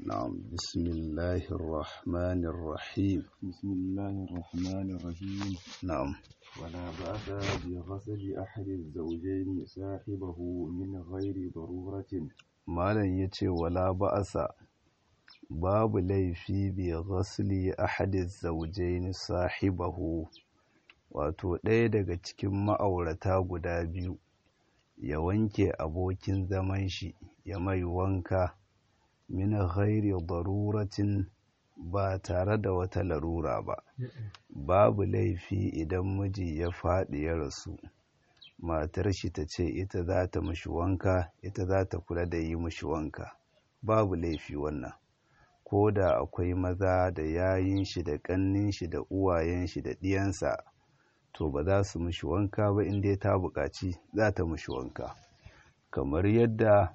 نعم بسم الله الرحمن الرحيم بسم الله الرحمن الرحيم نعم ولا بأس بغسل أحد الزوجين صاحبه من غير ضرورة malam ya ce wala ba'asa babu laifi bi ghasli ahadi zawjaini sahibahu wato ɗaya daga cikin ma'aurata guda biyu ya wanke abokin zaman shi ya mai wanka min ghairi daruratin ba tare da wata larura ba babu laifi idan miji ya faɗi ya rasu matar shi ta ce ita za ta mashi wanka ita za ta kula da yi mashi wanka babu laifi wannan ko da akwai maza da yayin shi da ƙannin shi da uwayen shi da ɗiyansa to ba za su mashi wanka ba inda ta buƙaci za ta mashi wanka kamar yadda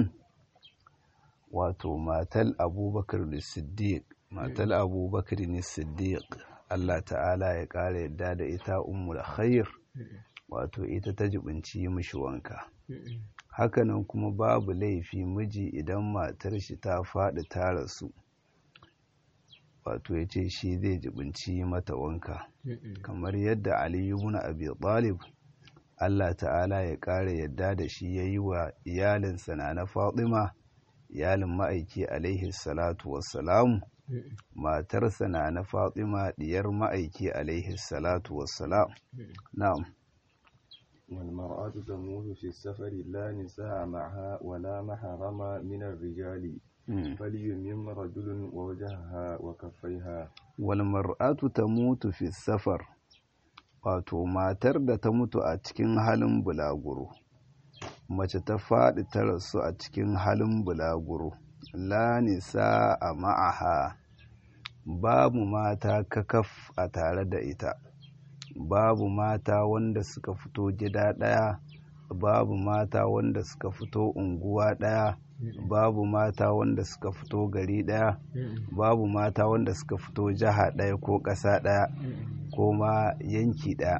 wato matal abubakar da siddiq matal abubakar ne siddiq allah ta'ala ya ƙara yadda da ita ummul khair wato ita ta jibinci mishi wanka hakanan kuma babu laifi miji idan matar shi ta faɗi ta rasu wato ya ce shi zai jibinci mata wanka kamar yadda ali ibn abi talib Allah ta'ala ya ƙara yadda da shi ya yi wa iyalinsa na na fatima iyalin ma'aiki alaihi salatu wassalamu matarsa na na fatima diyar ma'aiki alaihi salatu wassalam na'am والمرأة تموت في السفر لا نساء معها ولا محرم من الرجال فليمم رجل ووجهها وكفيها والمرأة تموت في السفر wato matar da ta mutu a cikin halin bulaguro mace ta faɗi ta rasu a cikin halin bulaguro la nisa a ma'aha babu mata kakaf a tare da ita babu mata wanda suka fito gida ɗaya babu mata wanda suka fito unguwa ɗaya babu mata wanda suka fito gari ɗaya babu mata wanda suka fito jiha ɗaya ko ƙasa ɗaya ko ma yanki ɗaya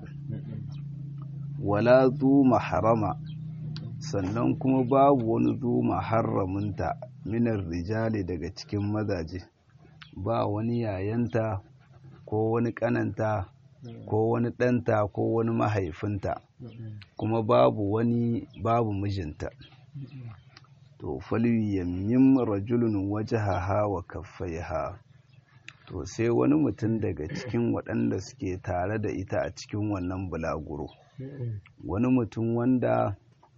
wala zu maharama sannan kuma babu wani zu maharaminta minar rijali daga cikin mazaje ba wani yayanta ko wani ƙananta ko wani ɗanta ko wani mahaifinta kuma babu wani babu mijinta to falyamyim rajulun wajahaha wa kaffaiha to sai wani mutum daga cikin waɗanda suke tare da ita a cikin wannan bulaguro wani mutum wanda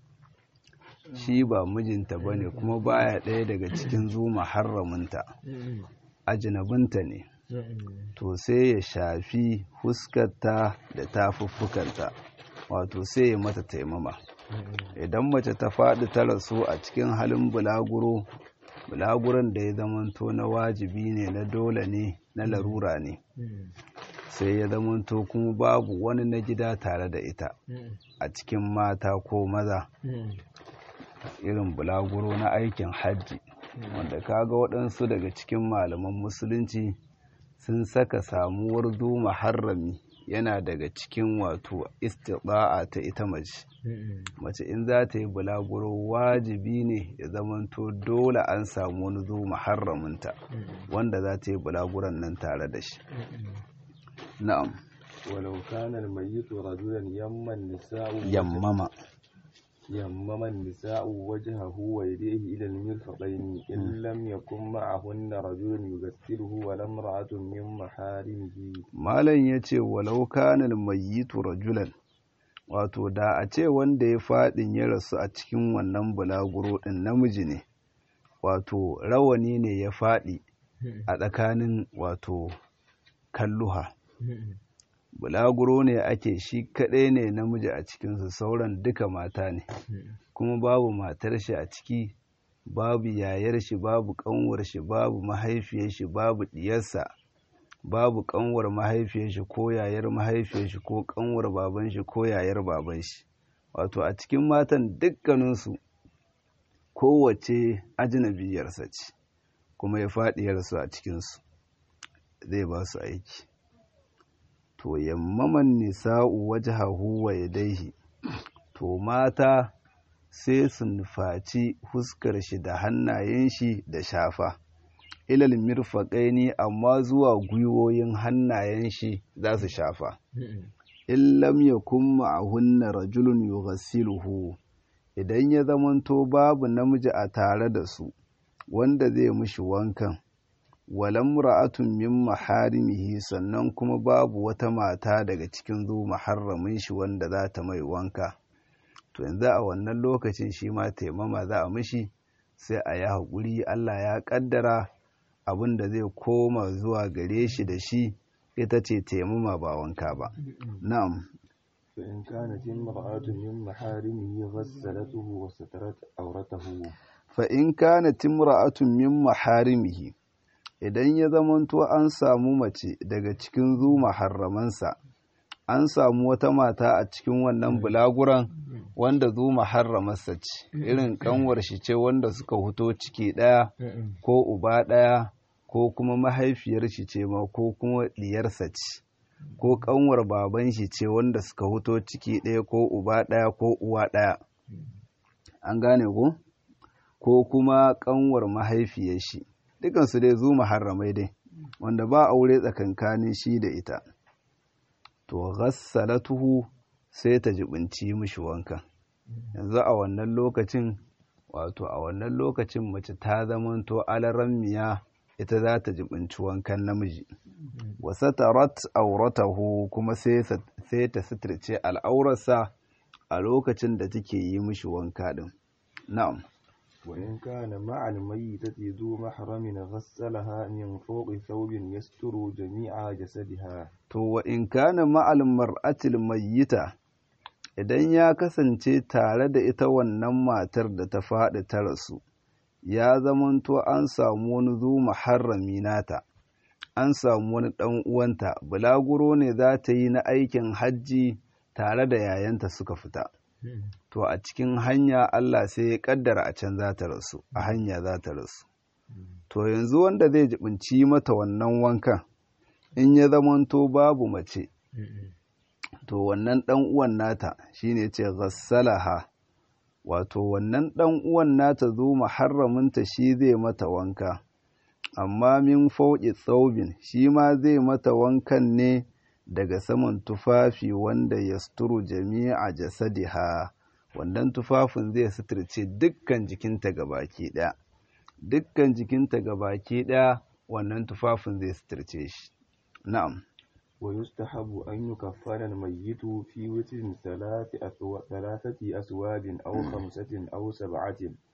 shi ba mijinta ba ne kuma baya ɗaya daga cikin zuma harraminta ajinabinta ne to sai ya shafi fuskarta da tafuffukanta wato sai ya mata taimama idan mace ta faɗi ta rasu a cikin halin bulaguro bulaguron da ya zamanto na wajibi ne na dole ne na larura ne sai ya zamanto kuma babu wani na gida tare da ita a cikin mata ko maza irin bulaguro na aikin hajji wanda kaga waɗansu daga cikin malaman musulunci sun saka samuwar duma harrami yana daga cikin wato istida'a ta ita mace mace in za ta yi bulaguro wajibi ne ya zamanto dole an samu wani duma harraminta wanda za ta yi bulaguron nan tare da shi na'am ولو كان الميت رجلا يما النساء yammama يمم النساء وجهه ويديه إلى المرفقين إن لم يكن معهن رجل يغسله ولا امرأة من محارمه malam ya ce walau kanal mayyitu rajulan wato da a ce wanda ya faɗin ya rasu a cikin wannan bulaguro ɗin namiji ne wato rawani ne ya faɗi a tsakanin wato kalluha bulaguro ne ake shi kaɗai ne namiji a cikinsu sauran duka mata ne kuma babu matar shi a ciki babu yayar shi babu ƙanwar shi babu mahaifiyar shi babu ɗiyarsa babu ƙanwar mahaifiyar shi ko yayar mahaifiyar shi ko ƙanwar baban shi ko yayar baban shi wato a cikin matan dukkaninsu kowace ajinabiyarsa ce kuma ya faɗi yarsu a cikinsu zai ba su aiki to yammaman nisa'u wajhahu wa yadaihi to mata sai su nufaci fuskar shi da hannayen shi da shafa ilal mirfaƙaini amma zuwa gwiwoyin hannayen shi za su shafa in lam yakun ma'ahunna rajulun yughassiluhu idan ya zamanto babu namiji a tare da su wanda zai mishi wankan walam ra'atun min maharimihi sannan kuma babu wata mata daga cikin zu maharramin shi wanda za ta mai wanka to yanzu a wannan lokacin shi ma taimama za a mishi sai a yi haƙuri Allah ya ƙaddara abin da zai koma zuwa gare shi da shi ita ce taimama ba wanka ba na'am فإن كانت امرأة من محارمه غسلته وسترت عورته fa in kana timra'atun min maharimihi idan ya zamanto an samu mace daga cikin zu maharramansa an samu wata mata a cikin wannan bulaguran wanda zu maharramarsa ce irin kanwar shi ce wanda suka huto ciki ɗaya ko uba ɗaya ko kuma mahaifiyar shi ce ma ko kuma diyarsa ce ko kanwar baban shi ce wanda suka huto ciki ɗaya ko uba ɗaya ko uwa ɗaya an gane ko ko kuma kanwar mahaifiyar shi dukansu dai zu maharramai dai wanda ba aure tsakankanin shi da ita to ghassalatuhu sai ta jibinci mishi wanka yanzu a wannan lokacin wato a wannan lokacin mace ta zamanto alaran miya ita za ta jibinci wankan namiji wa satarat auratahu kuma sai ta suturce al'aurarsa a lokacin da take yi mishi wanka din na'am وإن كان مع الميتة ذو محرم غسلها من فوق ثوب يستر جميع جسدها to wa in kana ma'al mar'atil mayyita idan ya kasance tare da ita wannan matar da ta faɗi ta rasu ya zamanto an samu wani zu muharrami nata an samu wani ɗan uwanta bulaguro ne za ta yi na aikin hajji tare da yayanta suka fita to a cikin hanya Allah sai ya kaddara a can za ta rasu a hanya za ta rasu to yanzu wanda zai jibinci mata wannan wankan in ya zamanto babu mace to wannan ɗan uwan nata shine ce ghassalaha wato wannan ɗan uwan nata zo muharraminta shi zai mata wanka amma min fauƙi tsaubin shi ma zai mata wankan ne daga saman tufafi wanda ya suturu jami'a jasadiha wannan tufafin zai suturce dukkan jikinta gabaki ɗaya dukkan jikinta gabaki ɗaya wannan tufafin zai suturce shi na'am ويستحب أن يكفن الميت في وتر ثلاث أثو... ثلاثة أسواد أو خمسة أو سبعة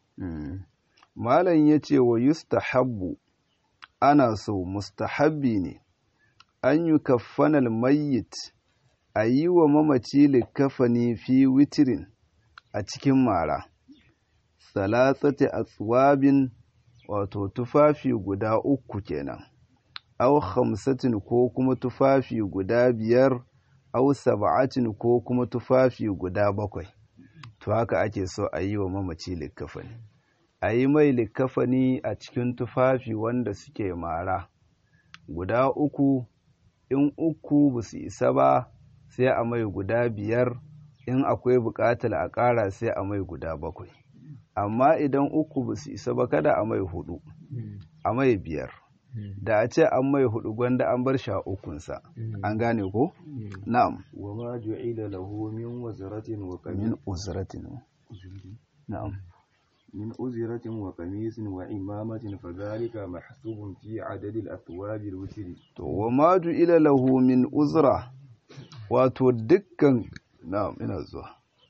malam ya ce wa yustahabbu ana so mustahabbi ne an yi kaffanal mayyit a yi wa mamaci likafani fi witirin a cikin mara salasati aswabin wato tufafi guda uku kenan aw khamsatin ko kuma tufafi guda biyar aw sab'atin ko kuma tufafi guda bakwai to haka ake so a yi wa mamaci likafani a yi mai likafani a cikin tufafi wanda suke mara guda uku in uku ba su isa ba sai a mai guda biyar in akwai buƙatar a ƙara sai a mai guda bakwai amma idan uku ba su isa ba kada a mai hudu a mai biyar da a ce an mai hudu gwanda an bar sha ukunsa an gane ko na'am wa ma ju'ila lahu min wazratin wa qamis min uzratin na'am من أزرة وقميص وعمامة فذلك محسوب في عدد الأثواب الوتر to wa ma ila lahu min uzra wato dukkan na'am ina zuwa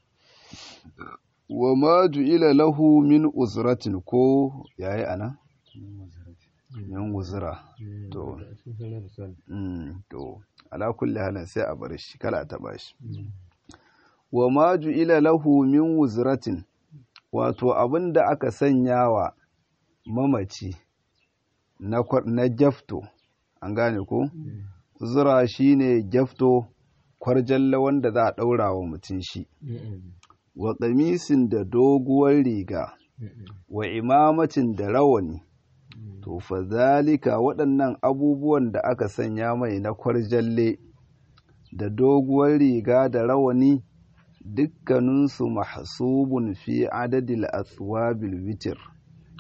wa ma ila lahu min uzratin ko yayi ana min uzra to mm to ala kulli halin sai a bar shi kala ta bashi wa ma ila lahu min uzratin wato abin da aka sanya wa mamaci na gyafto an gane ko zura shine gyafto kwarjalla wanda za a ɗaura wa mutum shi wa ƙamisin da doguwar riga wa imamacin da rawani to fa zalika waɗannan abubuwan da aka sanya mai na kwarjalle da doguwar riga da rawani dukkaninsu mahsubun fi adadil aswabil witir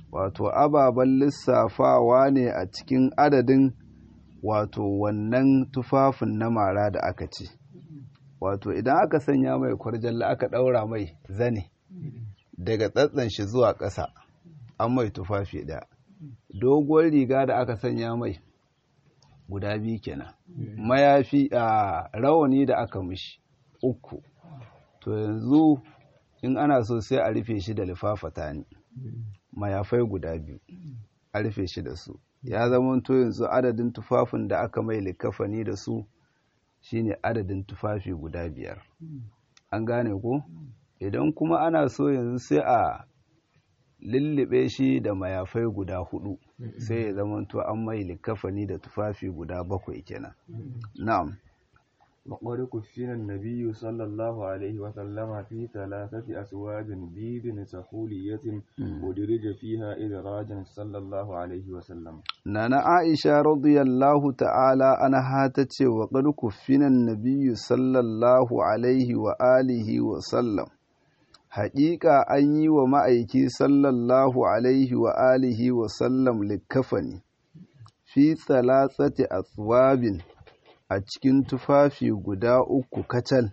wato ababen lissafawa ne a cikin adadin wato wannan tufafin na mara da aka ce wato idan aka sanya mai kwarjalla aka ɗaura mai zane daga tsatsan shi zuwa ƙasa an mai tufafi ɗaya doguwar riga da aka sanya mai guda biyu kenan mayafi a rawani da aka mishi uku to yanzu in ana so sai a rufe shi da lifafata ne mayafai guda biyu a rufe shi da su ya zama to yanzu adadin tufafin da aka mai likafani da su shine adadin tufafi guda biyar an gane ko idan kuma ana so yanzu sai a lullube shi da mayafai guda hudu sai ya zama to an mai likafani da tufafi guda bakwai kenan na'am وقد كفن النبي صلى الله عليه وسلم في ثلاثة أسواد بيض سحولية ودرج فيها إدراجا صلى الله عليه وسلم نانا عائشة رضي الله تعالى عنها تتشي وقد كفن النبي صلى الله عليه وآله وسلم haƙiƙa an yi wa ma'aiki sallallahu alaihi wa alihi wa sallam likafani fi tsalatsati aswabin a cikin tufafi guda uku kacal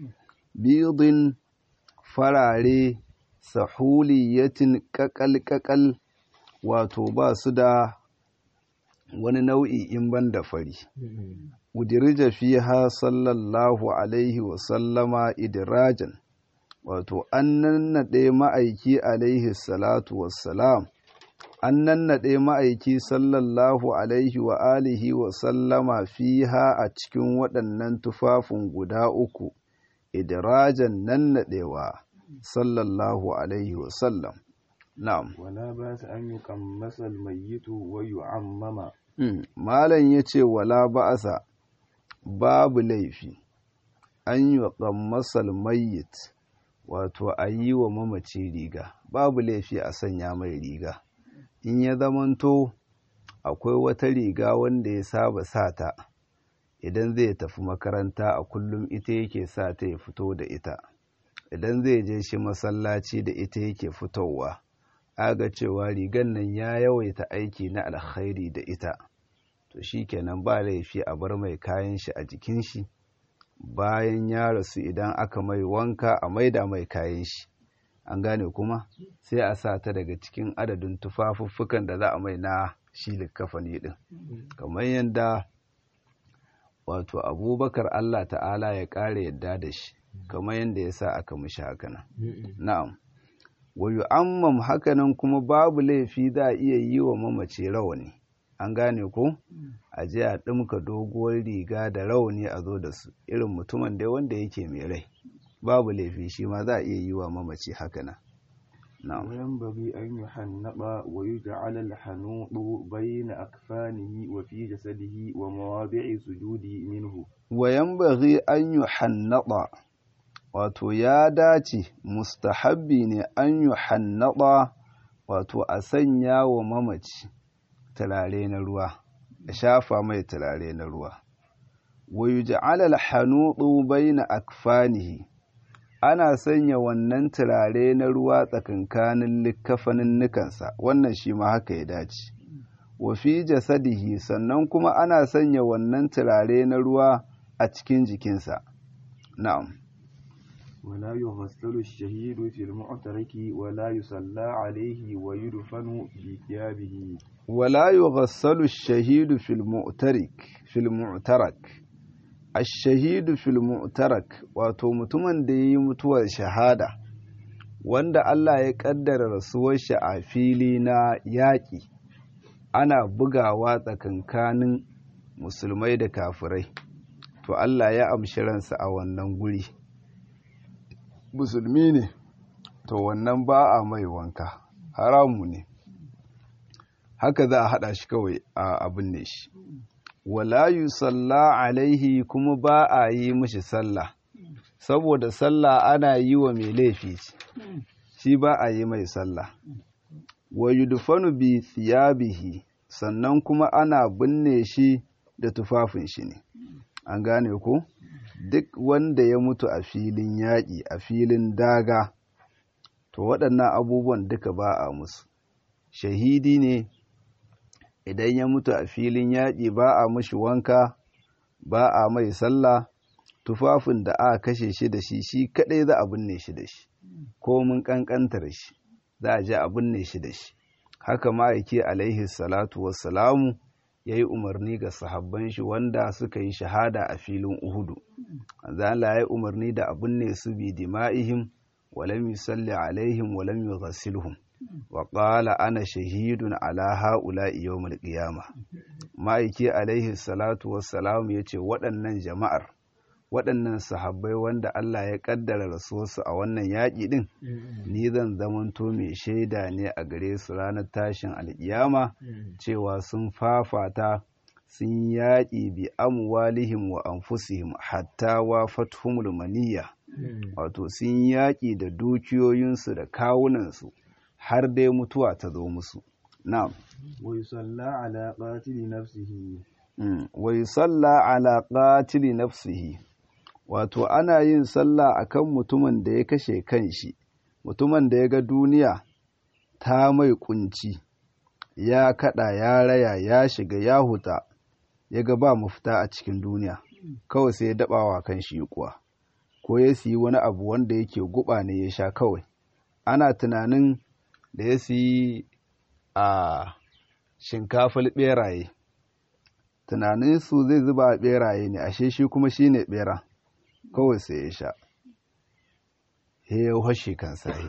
bidin farare sahuliyatin ƙaƙal-ƙaƙal wato ba su da wani nau'i in ban da fari udirija fiha sallallahu alaihi wa sallama idirajan wato an nannaɗe ma'aiki alaihi salatu wassalam an nannaɗe ma'aiki sallallahu alaihi wa alihi wa sallama fiha a cikin waɗannan tufafin guda uku idirajan nannaɗewa sallallahu alaihi wa sallam na'am wala ba su an yi kammasal mayyitu wa yu'ammama malam ya ce wala ba'asa babu laifi an yi kammasal mayyit wato a yi wa mamaci riga babu laifi a sanya mai riga in ya zamanto akwai wata riga wanda ya saba sata idan zai tafi makaranta a kullum ita yake sa ta ya fito da ita idan zai je shi masallaci da ita yake fitowa aga cewa rigan nan ya yawaita aiki na alkhairi da ita to shi kenan ba laifi a bar mai kayan shi a jikin shi bayan ya rasu idan aka mai wanka a maida mai kayan shi an gane kuma sai a sa ta daga cikin adadin tufafuffukan da za a mai na shi likafani din kamar yadda wato abubakar allah ta'ala ya ƙara yadda da shi kamar yadda ya sa aka mishi hakanan na'am wayu ammam hakanan kuma babu laifi za a iya yi wa mamace rawani an gane ko a je a ɗumka doguwar riga da rawani a zo da su irin mutumin dai wanda yake mai rai babu laifi shi ma za a iya yi wa mamaci haka nan وينبغي أن يحنط ويجعل الحنوط بين أكفانه وفي جسده ومواضع سجود منه وينبغي أن يحنط wato ya dace mustahabbi ne an yi hannada wato a sanya wa mamaci turare na ruwa a shafa mai turare na ruwa wa yuj'ala al-hanudu baina akfanihi ana sanya wannan turare na ruwa tsakankanin likkafanin nukansa wannan shi ma haka ya dace wa fi jasadihi sannan kuma ana sanya wannan turare na ruwa a cikin jikinsa na'am ولا يغسل الشهيد في المعترك ولا يصلى عليه ويدفن بثيابه ولا يغسل الشهيد في المعترك في المعترك الشهيد في المعترك wato mutumin da yayi mutuwar shahada wanda Allah ya kaddara rasuwar shi a fili na yaƙi ana bugawa tsakankanin musulmai da kafirai to Allah ya amshi ransa a wannan guri musulmi ne to wannan ba a mai wanka haramu ne haka za a haɗa shi kawai a abin ne shi wala yusalla alaihi kuma ba a yi mishi sallah saboda sallah ana yi wa mai laifi shi ba a yi mai sallah wa yudfanu bi thiyabihi sannan kuma ana binne shi da tufafin shi ne an gane ko duk wanda ya mutu a filin yaƙi a filin daga to waɗannan abubuwan duka ba a musu shahidi ne idan ya mutu a filin yaƙi ba a mashi wanka ba a mai sallah tufafin da aka kashe shi da shi shi kaɗai za a binne shi da shi ko mun ƙanƙantar shi za a je a binne shi da shi haka ma'aiki alaihi salatu wassalamu ya yi umarni ga sahabban shi wanda suka yi shahada a filin uhudu Allah ya yi umarni da a binne su bi dima'ihim walam yusalli alaihim walam yughassilhum wa qala ana shahidun ala ha'ula'i yawmal qiyamah ma'aiki alaihi salatu wassalam yace waɗannan jama'ar waɗannan sahabbai wanda Allah ya ƙaddara rasuwarsu a wannan yaƙi ɗin ni zan zamanto mai shaida ne a gare su ranar tashin alƙiyama cewa sun fafata sun yaƙi bi amwalihim wa anfusihim hatta wa fathumul maniyya wato sun yaƙi da dukiyoyinsu da kawunansu har dai mutuwa ta zo musu na'am wa yusalla ala qatili nafsihi wa yusalla ala qatili nafsihi wato ana yin sallah akan mutumin da ya kashe kanshi mutumin da ya ga duniya ta mai kunci ya kada ya raya ya shiga ya huta ya ga ba mafita a cikin duniya kawai sai ya dabawa kan shi kuwa ko ya siyi wani abu wanda yake guba ne ya sha kawai ana tunanin da ya siyi a shinkafar beraye tunanin su zai zuba a beraye ne ashe shi kuma shine bera kawai sai ya sha ya hashe kan sahi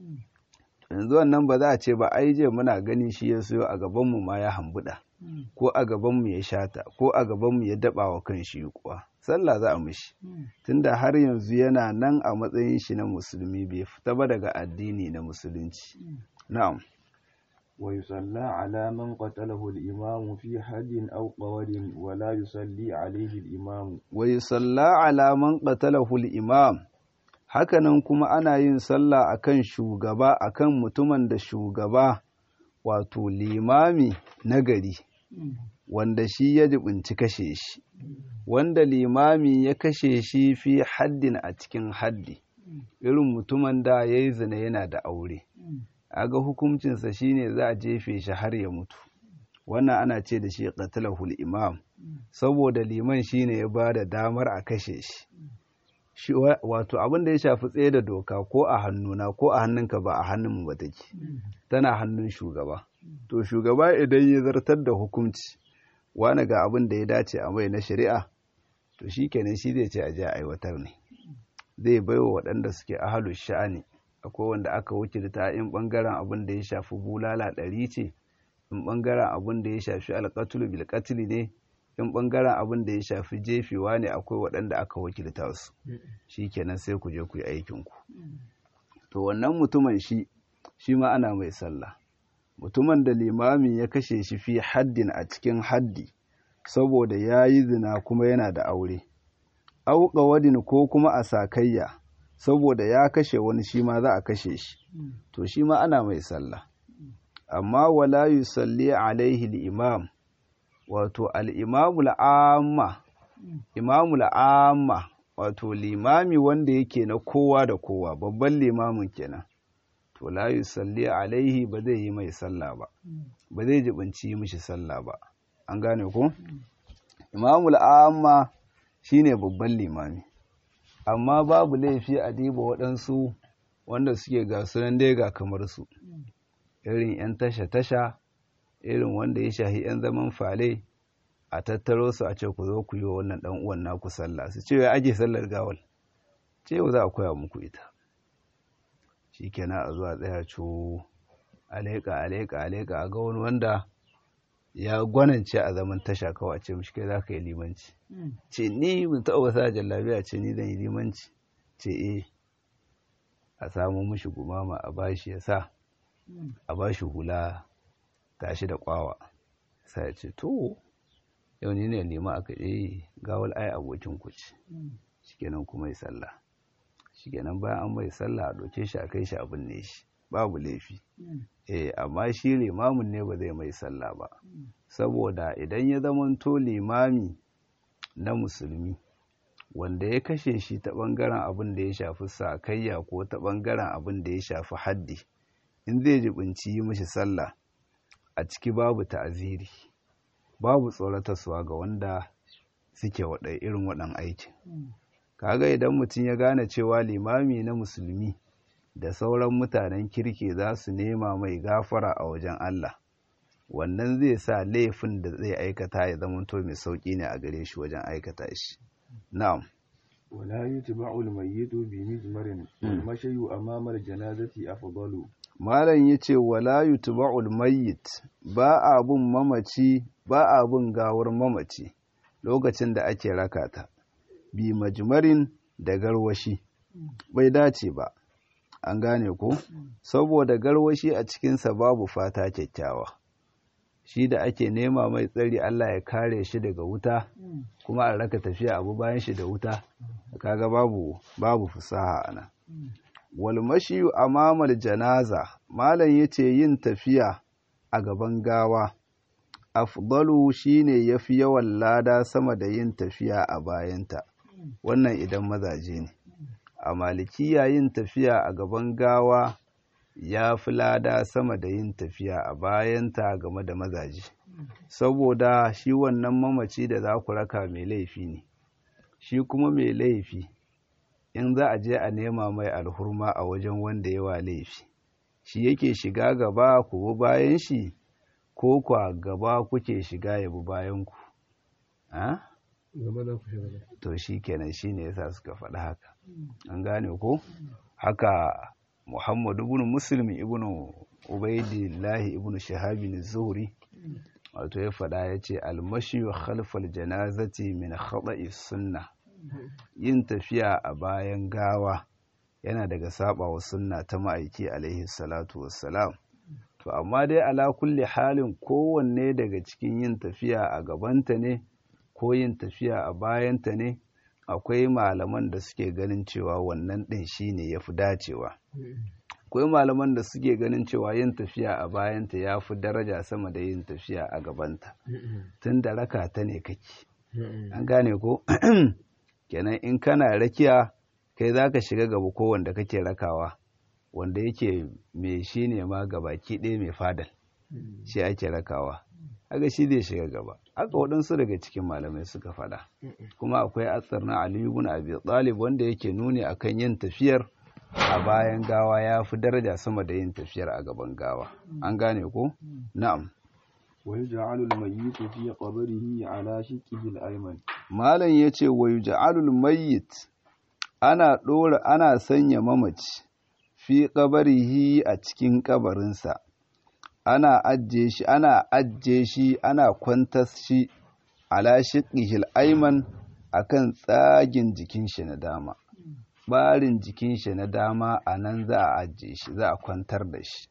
yanzu wannan ba za a ce ba ai je muna gani shi ya siyo a gabanmu ma ya hambuda ko a gabanmu ya shata ko a gabanmu ya daba wa kan shi kuwa sallah za a mishi tunda har yanzu yana nan a matsayin shi na musulmi bai fita ba daga addini na musulunci na'am ويصلى على من قتله الإمام في حد أو قول ولا يصلي عليه الإمام ويصلى على من قتله الإمام hakanan kuma ana yin sallah akan shugaba akan mutumin da shugaba wato limami na gari wanda shi ya jibinci kashe shi wanda limami ya kashe shi fi haddin a cikin haddi irin mutumin da ya yi zina yana da aure aga hukuncinsa shine za a jefe shi har ya mutu wannan ana ce da shi qatalahul imam saboda liman shine ya ba da damar a kashe shi wato abin da ya shafi tsaye da doka ko a hannuna ko a hannunka ba a hannunmu ba take tana hannun shugaba to shugaba idan ya zartar da hukunci wani ga abin da ya dace a mai na shari'a to shi kenan shi zai ce a je a aiwatar ne zai baiwa waɗanda suke ahalu sha'ani akwai wanda aka wakilta in bangaren abin da ya shafi bulala ɗari ce in bangaren abin da ya shafi alƙatulu bilƙatili ne in bangaren abin da ya shafi jefewa ne akwai waɗanda aka wakilta su shi kenan sai ku je ku yi aikinku to wannan mutumin shi shi ma ana mai sallah mutumin da limamin ya kashe shi fi haddin a cikin haddi saboda ya yi zina kuma yana da aure auka wadin ko kuma a sakayya saboda ya kashe wani shi ma za a kashe shi to shi ma ana mai sallah amma wala yusalli alaihi al-imam wato al-imamul amma imamul amma wato limami wanda yake na kowa da kowa babban limamin kenan to la yusalli alaihi ba zai yi mai sallah ba ba zai jibinci mishi sallah ba an gane ko imamul amma shine babban limami amma babu laifi a diba waɗansu wanda suke ga sunan dai ga kamar su irin 'yan tasha-tasha irin wanda ya shahi 'yan zaman fale a tattaro su a ce ku zo ku yi wa wannan ɗan uwan naku sallah su ce ya ake sallar gawal ce yau za a koya muku ita shi kenan a zuwa tsaya co aleka aleka aleka a ga wani wanda ya gwanance a zaman tasha kawai ce mishi kai za ka yi limanci ce ni mun taɓa wasa jallabiya ce ni zan yi limanci ce eh a samu mishi gumama a bashi ya sa a bashi hula tashi da kwawa sai ya ce to yau ni ne lima aka eh gawal ai abokin ku ce shikenan kuma yi sallah shikenan bayan an mai sallah a doke shi a kai shi abin ne shi babu laifi eh amma shi limamin ne ba zai mai sallah ba saboda idan ya zamanto limami na musulmi wanda ya kashe shi ta bangaren abin da ya shafi sakayya ko ta bangaren abin da ya shafi haddi in zai jibinci yi mishi sallah a ciki babu ta'aziri babu tsoratarsuwa ga wanda suke waɗai irin waɗan aikin kaga idan mutum ya gane cewa limami na musulmi da sauran mutanen kirki za su nema mai gafara a wajen Allah wannan zai sa laifin da zai aikata ya zama to mai sauƙi ne a gare shi wajen aikata shi na'am ولا يتبع الميت بمجمر والمشي أمام الجنازة أفضل malam yace wala yutba'ul mayyit ba a bin mamaci ba a bin gawar mamaci lokacin da ake rakata bi majmarin da garwashi bai dace ba an gane ko saboda garwashi a cikinsa babu fata kyakkyawa shi da ake nema mai tsari Allah ya kare shi daga wuta kuma a raka tafiya abu bayan shi da wuta kaga babu babu fusaha ana wal mashiyu amamal janaza malam yace yin tafiya a gaban gawa afdalu shine yafi yawan lada sama da yin tafiya a bayanta wannan idan mazaje ne a malikiya yin tafiya a gaban gawa ya fi lada sama da yin tafiya a bayanta game da mazaje saboda shi wannan mamaci da za ku raka mai laifi ne shi kuma mai laifi in za a je a nema mai alhurma a wajen wanda yawa laifi shi yake shiga gaba ku bi bayan shi ko kwa gaba kuke shiga ya bi bayan ku to shi kenan shi ne yasa suka faɗi haka an gane ko haka muhammadu ibn muslim ibn ubaidillahi ibn shahabin zuhri wato ya faɗa ya ce almashi khalfal janazati min khata'i sunna yin tafiya a bayan gawa yana daga sabawa sunna ta ma'aiki alaihi salatu wassalam to amma dai ala kulli halin kowanne daga cikin yin tafiya a gabanta ne ko yin tafiya a bayanta ne akwai malaman da suke ganin cewa wannan ɗin shine ya fi dacewa akwai malaman da suke ganin cewa yin tafiya a bayanta ya fi daraja sama da yin tafiya a gabanta tun da raka ta ne kake an gane ko kenan in kana rakiya kai za ka shiga gaba ko wanda kake rakawa wanda yake mai shi ne ma gabaki ɗaya mai fadal shi ake rakawa haka shi zai shiga gaba haka waɗansu daga cikin malamai suka faɗa kuma akwai atsar na aliyu ibn abi talib wanda yake nuni akan yin tafiyar a bayan gawa ya fi daraja sama da yin tafiyar a gaban gawa an gane ko na'am ويجعل الميت في قبره على شقه الأيمن malam yace wa yuj'alul mayyit ana dora ana sanya mamaci fi qabrihi a cikin kabarinsa ana ajje shi ana ajje shi ana kwantas shi ala shiqihil ayman akan tsagin jikin shi na dama barin jikin shi na dama a nan za a ajje shi za a kwantar da shi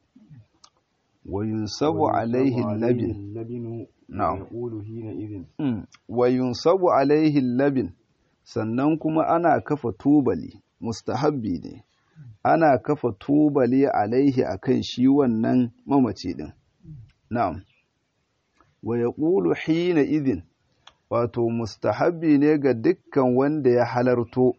wa yunsabu alaihi labin اللبن na'am يقول حينئذ Mm. wa yunsabu alaihi labin sannan kuma ana kafa tubali mustahabbi ne ana kafa tubali alaihi akan shi wannan mamaci din na'am wa yaqulu hina idhin wato mustahabbi ne ga dukkan wanda ya halarto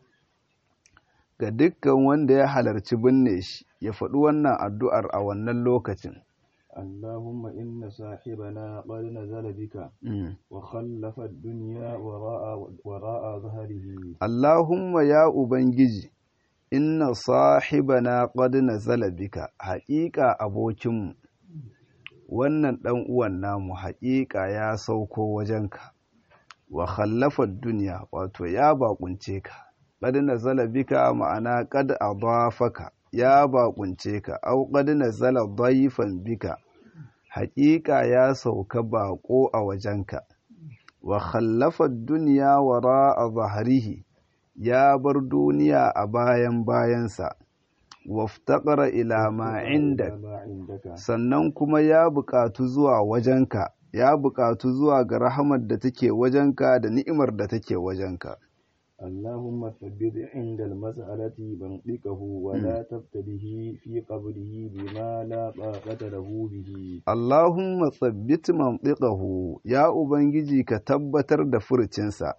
ga dukkan wanda ya halarci binne shi ya faɗi wannan addu'ar a wannan lokacin اللهم إن صاحبنا قد نزل بك Mm. وخلف الدنيا وراء وراء ظهره Allahumma ya Ubangiji, inna sahibana qad nazala bika, haƙiƙa abokinmu, wannan ɗan uwan namu haƙiƙa ya sauko wajenka, wa khallafar duniya wato ya baƙunce ka, qad nazala bika ma'ana qad adafaka ya baƙunce ka, au qad nazala daifan bika, haƙiƙa ya sauka baƙo a wajenka. wa khallafa duniya wara a zaharihi ya bar duniya a bayan bayansa waftaƙara ila ma inda ما عندك sannan kuma ya buƙatu zuwa wajenka ya buƙatu zuwa ga rahamar da take wajenka da ni'imar da take wajenka اللهم ثبت عند المسألة منطقه ولا تبتله في قبره بما لا طاقة له به Allahumma tsabbit mantiqahu ya ubangiji ka tabbatar da furucinsa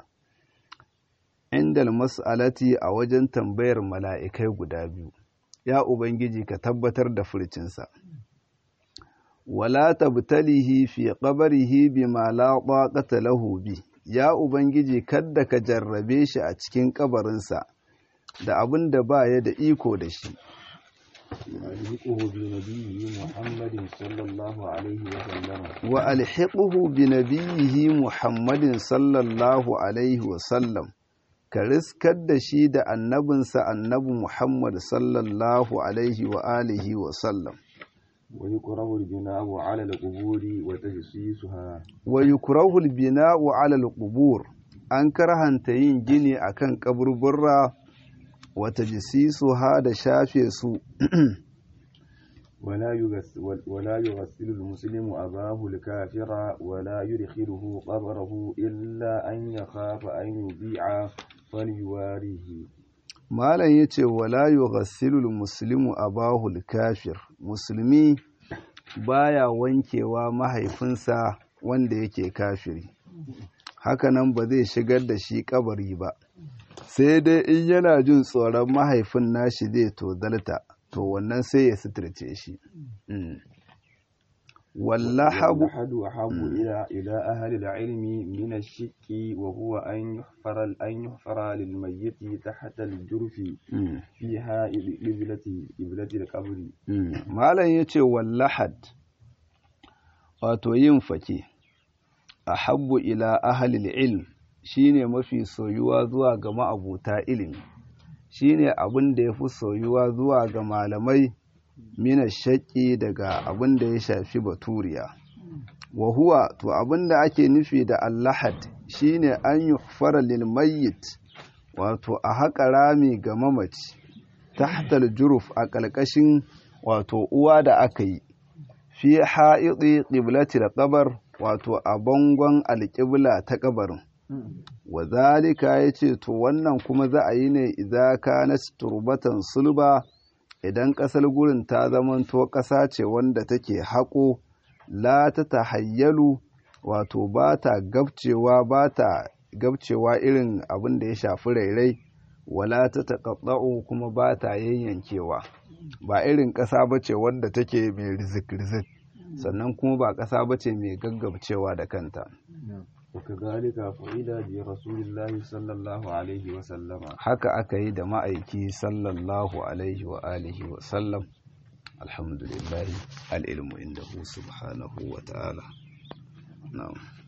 indal mas'alati a wajen tambayar mala'ikai guda biyu ya ubangiji ka tabbatar da furucinsa wala tabtalihi fi qabrihi bima la taqata lahu bi ya ubangiji kadda ka jarrabe shi a cikin kabarinsa da abin da ba ya da iko da shi وألحقه بنبيه محمد صلى الله عليه وسلم wa alhiquhu bi nabiyhi muhammadin sallallahu alaihi wa sallam ka riskar da shi da annabinsa annabi muhammad sallallahu alaihi wa alihi wa sallam ويكره البناء على القبور وتجسيسها wa yukrahu al-bina'u 'ala al-qubur an karhanta yin gini akan kaburburra wa tajsisuha da shafe su ولا يغسل ولا يغسل المسلم أباه الكافر ولا يدخله قبره إلا أن يخاف أن يبيع فليواريه malam yace wala yughassilu al-muslimu abahu al-kafir musulmi baya wankewa mahaifinsa wanda yake kafiri hakanan ba zai shigar da shi kabari ba sai dai in yana jin tsoron mahaifin nashi zai tozalta to wannan sai ya suturce shi Mm. wallahabu واللحد أحب إلى إلى أهل العلم من الشك وهو أن يحفر أن يحفر للميت تحت الجرف Mm. فيها قبلة قبلة القبر Mm. malam yace wallahad wato yin fake ahabbu ila ahlil ilm shine mafi soyuwa zuwa ga ma'abuta ilimi shine abin da yafi soyuwa zuwa ga malamai mina shaƙi daga abin da ya shafi baturiya wa huwa to abin da ake nufi da allahad shine an yuhfara lil mayyit wato a haƙa rami ga mamaci tahtal juruf a ƙalƙashin wato uwa da aka yi fi ha'iɗi ƙiblatil ƙabar wato a bangon alƙibla ta ƙabarin wa zalika ya ce to wannan kuma za a yi ne idza kanat turbatan sulba idan ƙasar gurin ta zamanto ƙasa ce wanda take haƙo la ta tahayyalu wato ba ta gabcewa ba ta gabcewa irin abin da ya shafi rairai wala ta taƙaɗa'u kuma ba ta yayyankewa ba irin ƙasa ba ce wanda take mai rizik-rizik sannan kuma ba ƙasa ba ce mai gaggabcewa da kanta وكذلك فعل برسول الله صلى الله عليه وسلم haka aka yi da ma'aiki sallallahu alaihi wa alihi wa sallam alhamdulillahi al'ilmu inda subhanahu wa ta'ala na'am